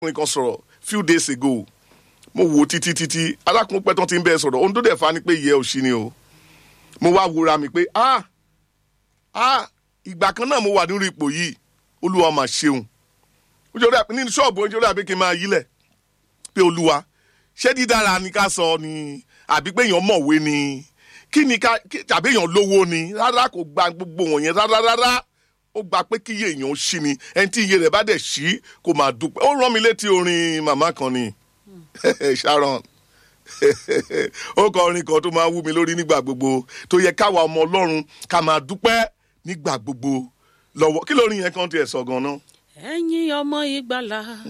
arákùnrin kan sọ̀rọ̀ few days ago mo wò títí títí arákùnrin pẹ́ tán ti ń bẹ́ẹ̀ sọ̀rọ̀ ohun tó dẹ̀ fa ni pé ìyẹ́ òṣì ni o mo wá wúra mi pé ah ah ìgbà kan náà mo wà nínú ipò yìí olúwa mà ṣeun nítorí àpè nínú ṣọ́ọ̀bù nítorí àpè kí n máa yílẹ̀ pé olúwa ṣé dídára ni ká sọ ni àbí pé èèyàn mọ̀wé ni kí ni ká tàbí èèyàn lówó ni rárá kò gba gbogbo wọ̀nyẹn rárá rárá ó gba pé kí iye èèyàn ṣí ni ẹni tí iye rẹ̀ bá dẹ̀ ṣí kò máa dúpẹ́ ó rán mi létí orin màmá kan ni Sharon ó kọ orin kan tó máa wú mi lórí nígbà gbogbo tó yẹ káwa ọmọ ọlọ́run ká máa dúpẹ́ nígbà gbogbo lọ́wọ́ kí lórin yẹn kan tiẹ̀ sọ gan-an. ẹ̀yin ọmọ ìgbàlà